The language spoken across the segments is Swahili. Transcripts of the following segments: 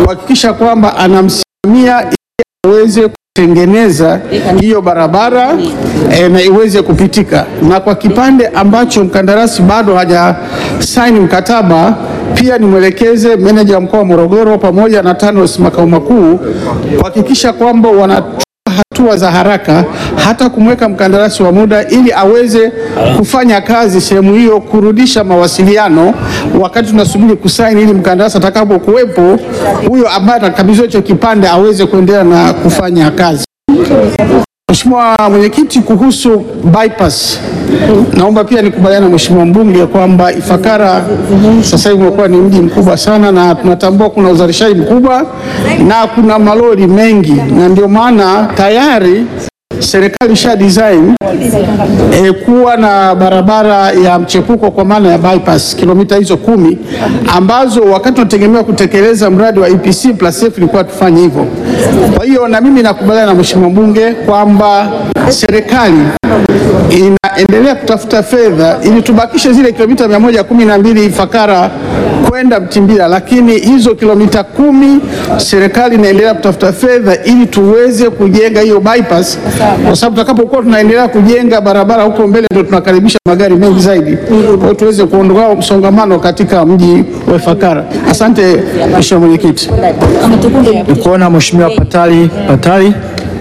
kuhakikisha kwamba anamsimamia ili aweze kutengeneza hiyo barabara eh, na iweze kupitika, na kwa kipande ambacho mkandarasi bado hajasaini mkataba, pia nimwelekeze meneja wa mkoa wa Morogoro pamoja na TANROADS makao makuu kuhakikisha kwamba wana hatua za haraka hata kumweka mkandarasi wa muda ili aweze kufanya kazi sehemu hiyo, kurudisha mawasiliano wakati tunasubiri kusaini, ili mkandarasi atakapokuwepo huyo ambaye atakabidhiwa hicho kipande aweze kuendelea na kufanya kazi. Mheshimiwa Mwenyekiti, kuhusu bypass, naomba pia nikubaliana na Mheshimiwa mbunge kwamba Ifakara sasa hivi umekuwa ni mji mkubwa sana, na tunatambua kuna uzalishaji mkubwa na kuna malori mengi, na ndio maana tayari serikali isha design eh, kuwa na barabara ya mchepuko kwa maana ya bypass kilomita hizo kumi ambazo wakati tunategemea kutekeleza mradi wa EPC plus F ilikuwa tufanye hivyo. Kwa hiyo na mimi nakubaliana na Mheshimiwa mbunge kwamba serikali inaendelea kutafuta fedha ili tubakishe zile kilomita mia moja kumi na mbili Ifakara kwenda Mtimbila, lakini hizo kilomita kumi serikali inaendelea kutafuta fedha ili tuweze kujenga hiyo bypass, kwa sababu tutakapokuwa tunaendelea kujenga barabara huko mbele ndio tunakaribisha magari mengi zaidi, kwa hiyo tuweze kuondoa msongamano katika mji wa Ifakara. Asante Mheshimiwa Mwenyekiti. Nikuona Mheshimiwa Patali Patali.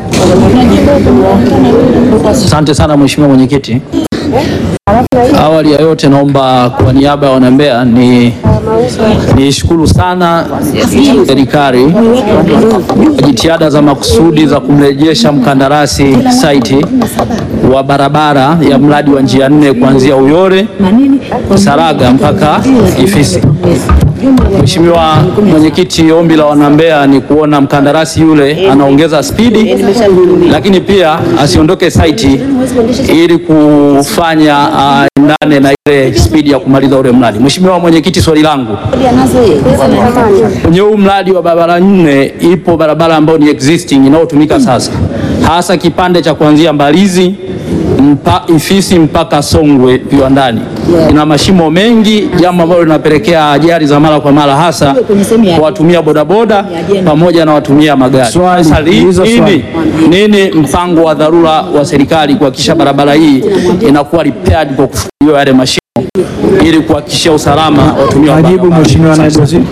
Asante sana Mheshimiwa Mwenyekiti. Awali ya yote naomba kwa niaba ya wanambea ni nishukuru sana serikali kwa jitihada za makusudi za kumrejesha mkandarasi saiti wa barabara ya mradi wa njia nne kuanzia Uyole Saraga mpaka Ifisi. Mheshimiwa Mwenyekiti, ombi la wanambea ni kuona mkandarasi yule anaongeza spidi, lakini pia asiondoke saiti ili kufanya uh, endane na ile spidi ya kumaliza ule mradi. Mheshimiwa Mwenyekiti, swali langu kwenye huu mradi wa barabara nne, ipo barabara ambayo ni existing inayotumika sasa, hasa kipande cha kuanzia Mbalizi mpa, Ifisi mpaka Songwe viwandani ina mashimo mengi, jambo ambalo linapelekea ajali za mara kwa mara, hasa kwa watumia bodaboda pamoja na watumia magari. Swali, Sasa li- uliza swali. nini, nini mpango wa dharura wa serikali kuhakikisha barabara hii inakuwa repaired kwa kufunguliwa yale mashimo ili kuhakikisha usalama wa watumia wa Majibu barabara? Mheshimiwa Naibu Waziri.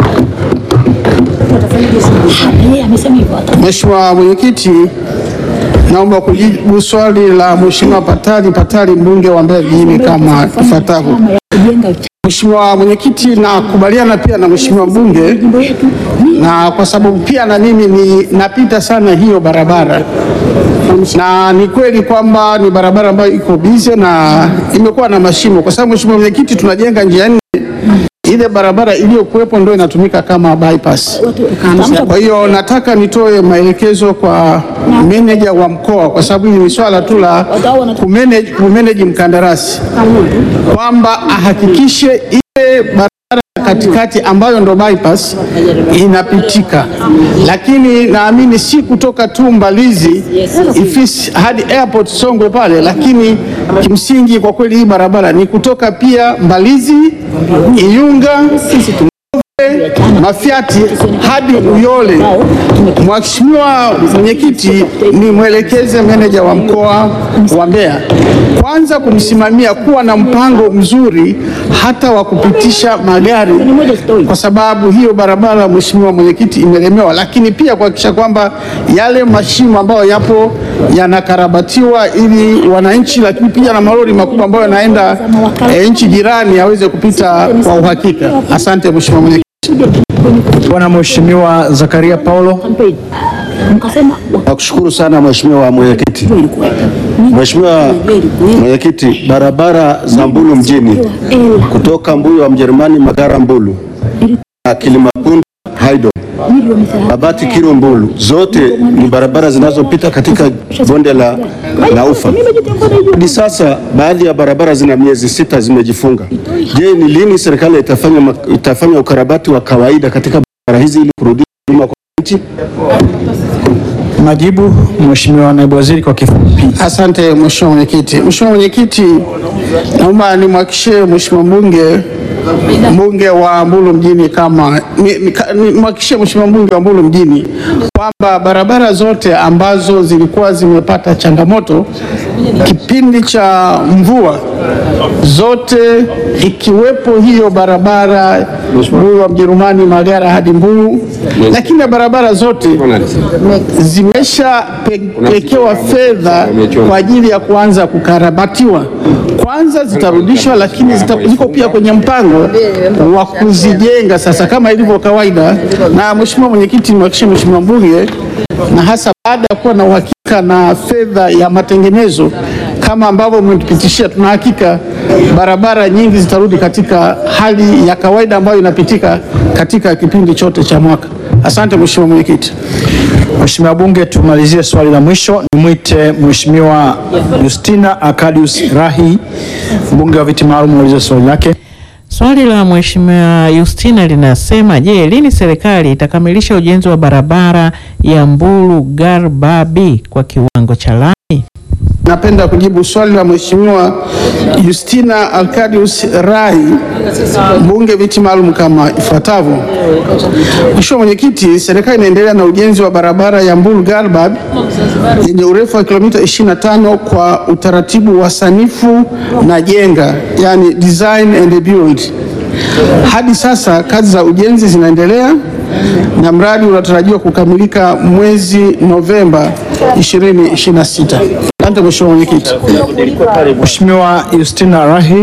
Mheshimiwa Mwenyekiti, naomba kujibu swali la Mheshimiwa Patali Patali mbunge wa Mbeya vijijini kama ifuatavyo. Mheshimiwa Mwenyekiti, nakubaliana pia na Mheshimiwa mbunge na kwa sababu pia na mimi ni napita sana hiyo barabara, na ni kweli kwamba ni barabara ambayo iko bize na imekuwa na mashimo, kwa sababu Mheshimiwa Mwenyekiti, tunajenga njia nne ile barabara iliyokuwepo ndio inatumika kama bypass. Kwa hiyo nataka nitoe maelekezo kwa meneja wa mkoa, kwa sababu hili ni swala tu la kumanage kumanage mkandarasi, kwamba ahakikishe ile barabara katikati ambayo ndo bypass inapitika, lakini naamini si kutoka tu Mbalizi Ifisi hadi airport Songwe pale, lakini kimsingi kwa kweli hii barabara ni kutoka pia Mbalizi, Iyunga, Mafiati hadi Uyole. Mheshimiwa Mwenyekiti, ni mwelekeze meneja wa mkoa wa Mbeya kwanza kumsimamia kuwa na mpango mzuri hata wa kupitisha magari, kwa sababu hiyo barabara, Mheshimiwa Mwenyekiti, imelemewa, lakini pia kuhakikisha kwamba yale mashimo ambayo yapo yanakarabatiwa ili wananchi, lakini pia na malori makubwa ambayo yanaenda eh, nchi jirani yaweze kupita kwa uhakika. Asante Mheshimiwa Mwenyekiti. Bwana Mheshimiwa Zakaria Paulo. Nakushukuru sana Mheshimiwa Mwenyekiti. Mheshimiwa Mwenyekiti, barabara za Mbulu mjini kutoka Mbuyu wa Mjerumani Magara Mbulu na Kilimapunda Haido Babati Kiro Mbulu zote ni barabara zinazopita katika bonde la, la Ufa. Hadi sasa baadhi ya barabara zina miezi sita zimejifunga. Je, ni lini serikali itafanya, ma- itafanya ukarabati wa kawaida katika barabara hizi ili kurudisha huduma kwa wananchi? Majibu Mheshimiwa Naibu Waziri kwa kifupi. Asante Mheshimiwa Mwenyekiti. Mheshimiwa Mwenyekiti, naomba nimhakikishie Mheshimiwa mbunge mbunge wa Mbulu mjini kama ni- ni- ka- nimhakikishie mheshimiwa mbunge wa Mbulu mjini kwamba barabara zote ambazo zilikuwa zimepata changamoto kipindi cha mvua zote ikiwepo hiyo barabara Mbulu wa Mjerumani Magara hadi Mbulu, lakini na barabara zote zimeshapekewa fedha kwa ajili ya kuanza kukarabatiwa. Kwanza zitarudishwa, lakini zita, ziko pia kwenye mpango wa kuzijenga sasa kama ilivyo kawaida. Na mheshimiwa mwenyekiti, nimhakikishie mheshimiwa mbunge, na hasa baada ya kuwa na uhakika na fedha ya matengenezo kama ambavyo mmetupitishia, tuna hakika barabara nyingi zitarudi katika hali ya kawaida ambayo inapitika katika kipindi chote cha mwaka. Asante mheshimiwa mwenyekiti. Mheshimiwa Bunge, tumalizie swali la mwisho. Nimwite Mheshimiwa Justina Akadius Rahi, mbunge wa viti maalum, aulize swali lake. Swali la Mheshimiwa Justina linasema, je, lini serikali itakamilisha ujenzi wa barabara ya Mbulu Garbabi kwa kiwango cha lami? Napenda kujibu swali la Mheshimiwa Justina Alcadius Rai, mbunge viti maalum kama ifuatavyo. Mheshimiwa Mwenyekiti, serikali inaendelea na ujenzi wa barabara ya Mbulu Garbab yenye urefu wa kilomita 25 kwa utaratibu wa sanifu na jenga, yani design and build. Hadi sasa kazi za ujenzi zinaendelea na mradi unatarajiwa kukamilika mwezi Novemba 2026. Asante Mheshimiwa Mwenyekiti. Mheshimiwa Justina Rahi.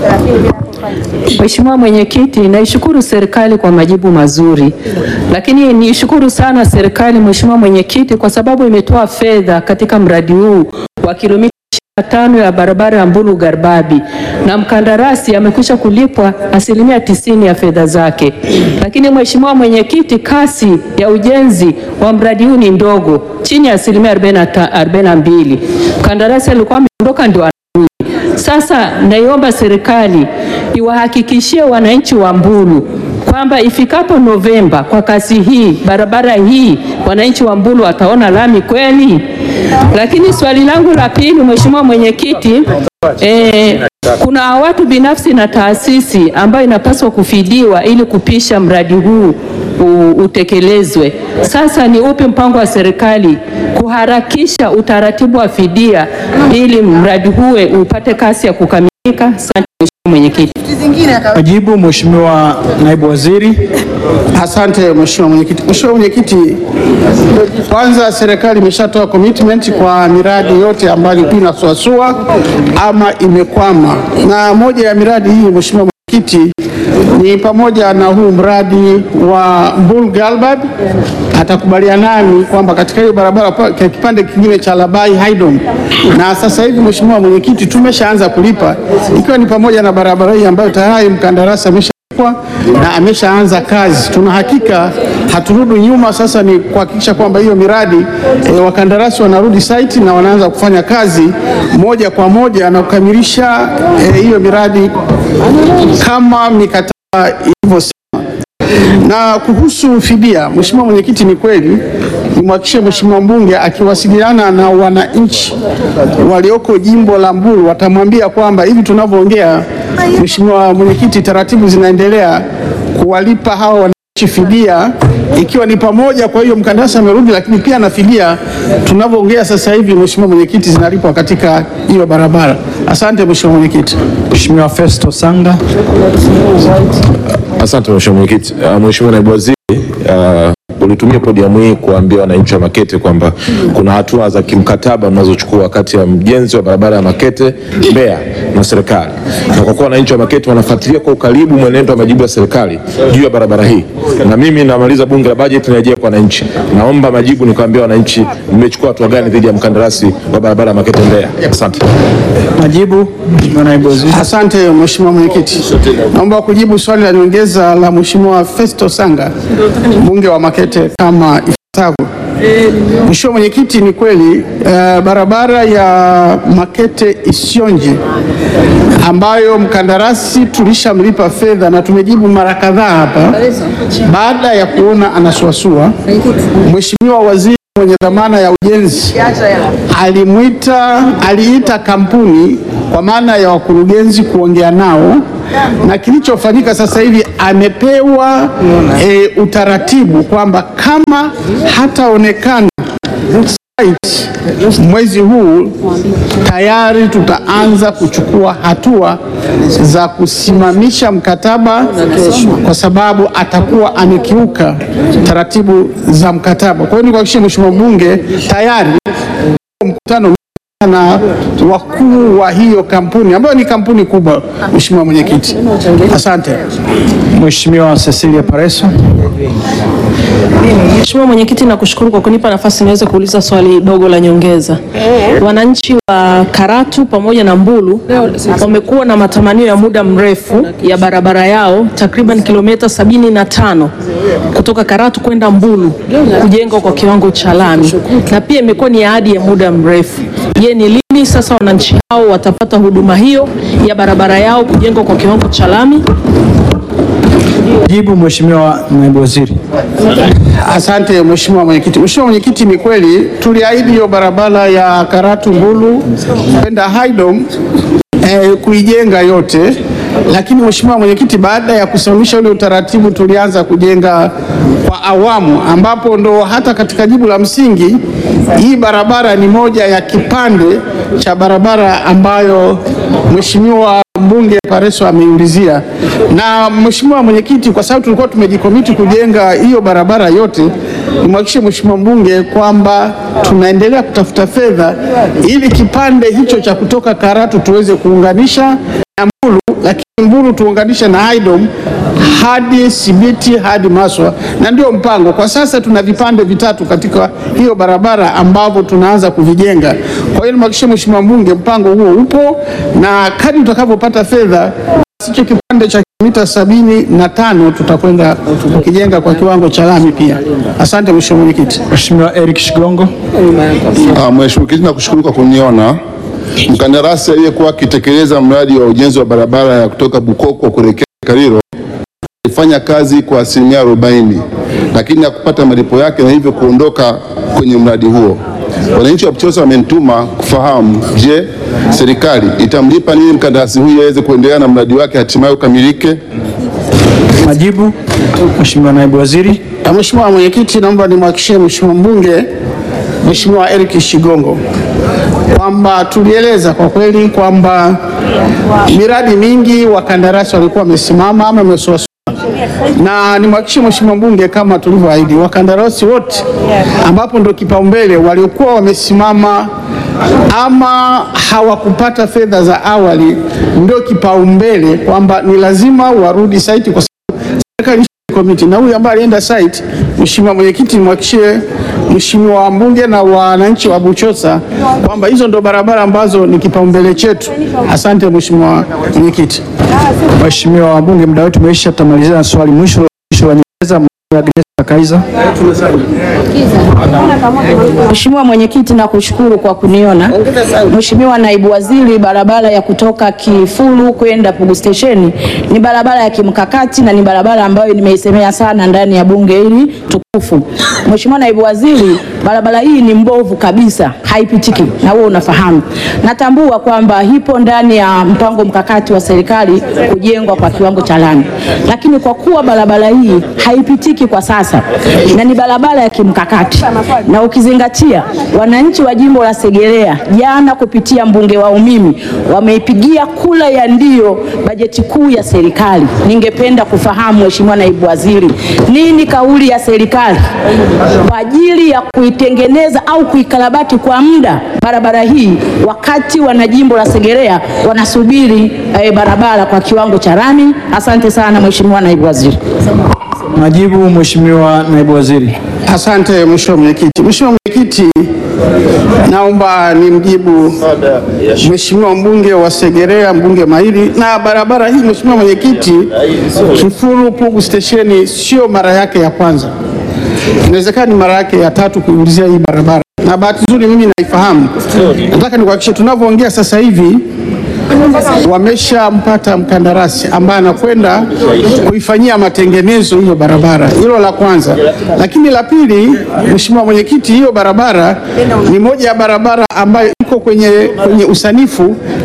Mheshimiwa Mwenyekiti, naishukuru serikali kwa majibu mazuri, lakini niishukuru sana serikali Mheshimiwa Mwenyekiti kwa sababu imetoa fedha katika mradi huu wa kilomita tano ya barabara ya Mbulu Garbabi na mkandarasi amekwisha kulipwa asilimia tisini ya fedha zake. Lakini Mheshimiwa Mwenyekiti, kasi ya ujenzi wa mradi huu ni ndogo, chini ya asilimia 42. Mkandarasi alikuwa ameondoka ndio sasa naiomba serikali iwahakikishie wananchi wa Mbulu kwamba ifikapo Novemba kwa kasi hii, barabara hii, wananchi wa Mbulu wataona lami kweli. Lakini swali langu la pili, Mheshimiwa Mwenyekiti, eh, kuna watu binafsi na taasisi ambayo inapaswa kufidiwa ili kupisha mradi huu u- utekelezwe. Sasa ni upi mpango wa serikali kuharakisha utaratibu wa fidia ili mradi huwe upate kasi ya kukamilika? Asante Mheshimiwa Mwenyekiti. Majibu, Mheshimiwa Naibu Waziri. Asante Mheshimiwa Mwenyekiti. Mheshimiwa Mwenyekiti, kwanza serikali imeshatoa commitment kwa miradi yote ambayo ilikuwa inasuasua ama imekwama, na moja ya miradi hii Mheshimiwa Mwenyekiti ni pamoja na huu mradi wa Mbulu Galbad. Atakubaliana nami kwamba katika hiyo barabara pa- kwa kipande kingine cha Labai Haydom, na sasa hivi Mheshimiwa Mwenyekiti tumeshaanza kulipa ikiwa ni pamoja na barabara hii ambayo tayari mkandarasi amesha kwa na ameshaanza kazi. Tuna hakika haturudi nyuma, sasa ni kuhakikisha kwamba hiyo miradi e, wakandarasi wanarudi site na wanaanza kufanya kazi moja kwa moja na kukamilisha e, hiyo miradi kama mikataba ilivyosema. Na kuhusu fidia, Mheshimiwa Mwenyekiti, ni kweli nimhakikishie Mheshimiwa mbunge akiwasiliana na wananchi walioko jimbo la Mbulu watamwambia kwamba hivi tunavyoongea, Mheshimiwa Mwenyekiti, taratibu zinaendelea kuwalipa hawa wananchi fidia ikiwa ni pamoja, kwa hiyo mkandarasi amerudi, lakini pia na fidia tunavyoongea sasa hivi, Mheshimiwa Mwenyekiti, zinalipwa katika hiyo barabara. Asante Mheshimiwa Mwenyekiti. Mheshimiwa Festo Sanga. Asante Mheshimiwa Mwenyekiti. Uh, Mheshimiwa Naibu Waziri, uh, ulitumia podium hii kuambia wananchi wa Makete kwamba kuna hatua za kimkataba mnazochukua kati ya mjenzi wa barabara ya Makete Mbeya na serikali, na kwa kuwa wananchi wa Makete wanafuatilia kwa ukaribu mwenendo wa majibu ya serikali juu ya barabara hii, na mimi namaliza bunge la bajeti narejea kwa wananchi, naomba majibu nikuambia wananchi mmechukua hatua gani dhidi ya mkandarasi wa barabara ya Makete Mbeya. Asante. Majibu, Mheshimiwa Naibu Waziri. Asante Mheshimiwa Mwenyekiti. Naomba kujibu swali la nyongeza la Mheshimiwa Festo Sanga, mbunge wa Makete kama ifuatavyo. Mheshimiwa Mwenyekiti, ni kweli eh, barabara ya Makete Isionje ambayo mkandarasi tulishamlipa fedha na tumejibu mara kadhaa hapa, baada ya kuona anasuasua, Mheshimiwa Waziri mwenye dhamana ya ujenzi alimwita aliita kampuni kwa maana ya wakurugenzi kuongea nao na kilichofanyika sasa hivi amepewa e, utaratibu kwamba kama hataonekana site mwezi huu tayari tutaanza kuchukua hatua za kusimamisha mkataba kwa sababu atakuwa amekiuka taratibu za mkataba. Kwa hiyo nikuhakikishie Mheshimiwa Mbunge, tayari mkutano na wakuu wa hiyo kampuni ambayo ni kampuni kubwa. Mheshimiwa Mwenyekiti, asante. Mheshimiwa Cecilia Pareso. Mheshimiwa Mwenyekiti, nakushukuru kwa kunipa nafasi niweze kuuliza swali dogo la nyongeza. Wananchi wa Karatu pamoja na Mbulu wamekuwa na matamanio ya muda mrefu ya barabara yao takriban kilomita sabini na tano kutoka Karatu kwenda Mbulu kujengwa kwa kiwango cha lami, na pia imekuwa ni ahadi ya muda mrefu. Je, ni lini sasa wananchi hao watapata huduma hiyo ya barabara yao kujengwa kwa kiwango cha lami? Jibu Mheshimiwa Naibu Waziri. Asante Mheshimiwa Mwenyekiti. Mheshimiwa Mwenyekiti, ni kweli tuliahidi hiyo barabara ya Karatu Mbulu kwenda Haydom eh, kuijenga yote, lakini Mheshimiwa Mwenyekiti, baada ya kusimamisha ule utaratibu tulianza kujenga kwa awamu, ambapo ndo hata katika jibu la msingi hii barabara ni moja ya kipande cha barabara ambayo Mheshimiwa mbunge Pareso ameiulizia. Na Mheshimiwa Mwenyekiti, kwa sababu tulikuwa tumejikomiti kujenga hiyo barabara yote, nimhakikishie Mheshimiwa mbunge kwamba tunaendelea kutafuta fedha ili kipande hicho cha kutoka Karatu tuweze kuunganisha na Mbulu, lakini Mbulu tuunganishe na Haydom hadi Sibiti hadi Maswa, na ndio mpango. Kwa sasa tuna vipande vitatu katika hiyo barabara ambavyo tunaanza kuvijenga. Kwa hiyo nimhakikishie Mheshimiwa mbunge, mpango huo upo na kadri tutakavyopata fedha hicho kipande cha kilomita sabini na tano tutakwenda kukijenga kwa kiwango cha lami pia. Asante Mheshimiwa Mwenyekiti. Mheshimiwa Eric Shigongo. Ah, Mheshimiwa Mwenyekiti, nakushukuru kwa kuniona. Mkandarasi aliyekuwa akitekeleza mradi wa ujenzi wa barabara ya kutoka Bukoko kuelekea Kariro alifanya kazi kwa asilimia arobaini lakini hakupata malipo yake na hivyo kuondoka kwenye mradi huo. Wananchi wa Buchosa wamenituma kufahamu, je, serikali itamlipa nini mkandarasi huyu aweze kuendelea na mradi wake hatimaye ukamilike? Majibu Mheshimiwa Naibu Waziri. Na Mheshimiwa Mwenyekiti, naomba nimhakikishie Mheshimiwa mbunge Mheshimiwa Eric Shigongo kwamba tulieleza kwa kweli kwamba miradi mingi wakandarasi walikuwa wamesimama ama wamesuasua, na nimhakikishie Mheshimiwa mbunge kama tulivyoahidi, wakandarasi wote ambapo ndo kipaumbele waliokuwa wamesimama ama hawakupata fedha za awali, ndio kipaumbele kwamba ni lazima warudi site kwa sababu serikali komiti na huyu ambaye alienda site, Mheshimiwa Mwenyekiti, nimhakikishie Mheshimiwa mbunge na wananchi wa Buchosa kwamba hizo ndo barabara ambazo ni kipaumbele chetu. Asante Mheshimiwa Mwenyekiti. Mheshimiwa wabunge, muda wetu umeisha, tutamalizia na swali mwisho mwisho la nyongeza. Mheshimiwa Agnesta Kaiza. Mheshimiwa Mwenyekiti, nakushukuru kwa kuniona. Mheshimiwa Naibu Waziri, barabara ya kutoka Kifulu kwenda Pugu Station ni barabara ya kimkakati na ni barabara ambayo nimeisemea sana ndani ya bunge hili tukufu. Mheshimiwa Naibu Waziri, barabara hii ni mbovu kabisa, haipitiki na wewe unafahamu. Natambua kwamba ipo ndani ya mpango mkakati wa serikali kujengwa kwa kiwango cha lami, lakini kwa kuwa barabara hii haipitiki kwa sasa na ni barabara ya kimkakati, na ukizingatia wananchi wa jimbo la Segerea jana kupitia mbunge wao mimi wameipigia kula ya ndio bajeti kuu ya serikali. Ningependa kufahamu Mheshimiwa Naibu Waziri, nini kauli ya serikali kwa ajili ya kuitengeneza au kuikarabati kwa muda barabara hii, wakati wana jimbo la Segerea wanasubiri eh, barabara kwa kiwango cha lami. Asante sana Mheshimiwa Naibu Waziri. Majibu Mheshimiwa Naibu Waziri. Asante Mheshimiwa Mwenyekiti. Mheshimiwa Mwenyekiti, naomba nimjibu Mheshimiwa mbunge wa Segerea, mbunge mahiri na barabara hii. Mheshimiwa Mwenyekiti, Kifulu Pugu stesheni sio mara yake ya kwanza, inawezekana ni mara yake ya tatu kuulizia hii barabara, na bahati nzuri mimi naifahamu. Nataka nikuhakikishie tunavyoongea sasa hivi wameshampata mkandarasi ambaye anakwenda kuifanyia matengenezo hiyo barabara. Hilo la kwanza, lakini la pili, Mheshimiwa Mwenyekiti, hiyo barabara ni moja ya barabara ambayo iko kwenye, kwenye usanifu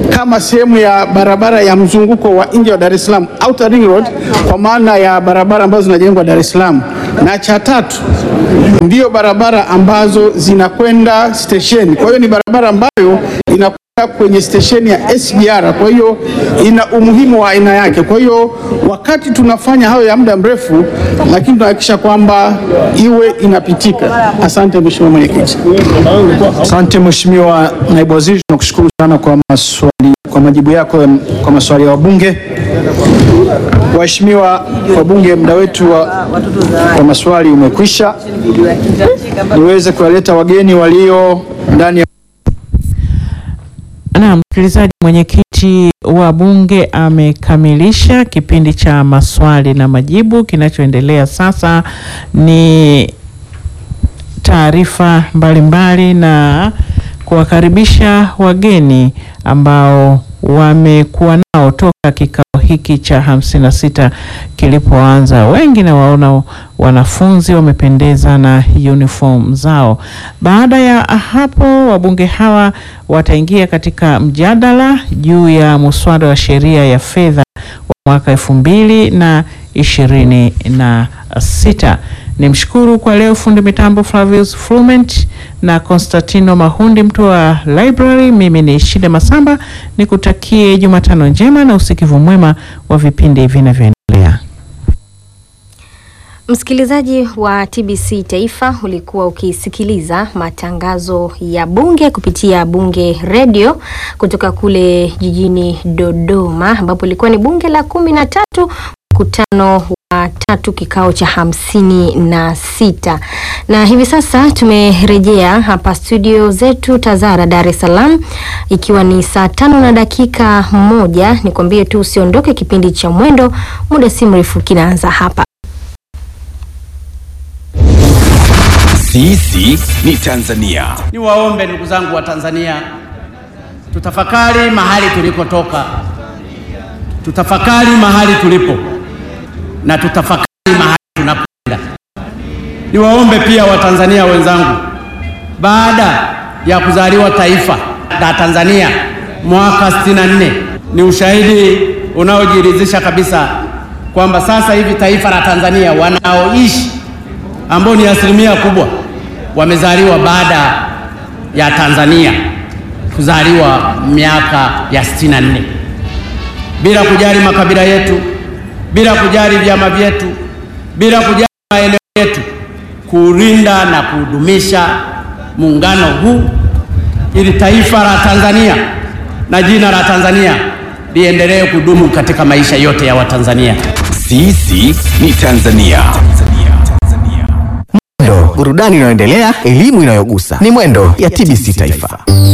kama sehemu ya barabara ya mzunguko wa nje wa Dar es Salaam, outer ring road, kwa maana ya barabara ambazo zinajengwa Dar es Salaam, na cha tatu ndio barabara ambazo zinakwenda stesheni. Kwa hiyo ni barabara ambayo inakwenda kwenye stesheni ya SGR, kwa hiyo ina umuhimu wa aina yake. Kwa hiyo wakati tunafanya hayo ya muda mrefu, lakini tunahakikisha kwamba iwe inapitika. Asante Mheshimiwa Mwenyekiti. Asante Mheshimiwa Naibu Waziri, tunakushukuru sana kwa maswali, kwa majibu yako kwa maswali ya wabunge. Waheshimiwa wabunge, muda wetu wa, wa maswali umekwisha. Niweze kuwaleta wageni walio ndani ya Na msikilizaji, mwenyekiti wa bunge amekamilisha kipindi cha maswali na majibu. Kinachoendelea sasa ni taarifa mbalimbali na kuwakaribisha wageni ambao wamekuwa nao toka kikao hiki cha hamsini na sita kilipoanza. Wengi na waona wanafunzi wamependeza na uniform zao. Baada ya hapo, wabunge hawa wataingia katika mjadala juu ya muswada wa sheria ya fedha wa mwaka elfu mbili na ishirini na sita. Ni mshukuru kwa leo fundi mitambo Flavius Flument na Constantino Mahundi, mtu wa library. Mimi ni Shida Masamba, nikutakie Jumatano njema na usikivu mwema wa vipindi vinavyoendelea. Msikilizaji wa TBC Taifa, ulikuwa ukisikiliza matangazo ya bunge kupitia Bunge Radio kutoka kule jijini Dodoma, ambapo ilikuwa ni bunge la kumi na tatu mkutano wa tatu kikao cha hamsini na sita na hivi sasa tumerejea hapa studio zetu Tazara, Dar es Salaam, ikiwa ni saa tano na dakika moja. Nikwambie tu usiondoke, kipindi cha Mwendo muda si mrefu kinaanza hapa. Sisi ni Tanzania. Niwaombe ndugu zangu wa Tanzania, tutafakari mahali tulikotoka, tutafakari mahali tulipo na tutafakari mahali tunakwenda. Niwaombe pia Watanzania wenzangu, baada ya kuzaliwa taifa la Tanzania mwaka 64 ni ushahidi unaojiridhisha kabisa kwamba sasa hivi taifa la Tanzania wanaoishi ambao ni asilimia kubwa wamezaliwa baada ya Tanzania kuzaliwa miaka ya 64 bila kujali makabila yetu, bila kujali vyama vyetu, bila kujali maeneo yetu, kuulinda na kudumisha muungano huu ili taifa la Tanzania na jina la Tanzania liendelee kudumu katika maisha yote ya Watanzania. Sisi ni Tanzania. Mwendo, burudani inayoendelea, elimu inayogusa. Ni Mwendo ya TBC Taifa.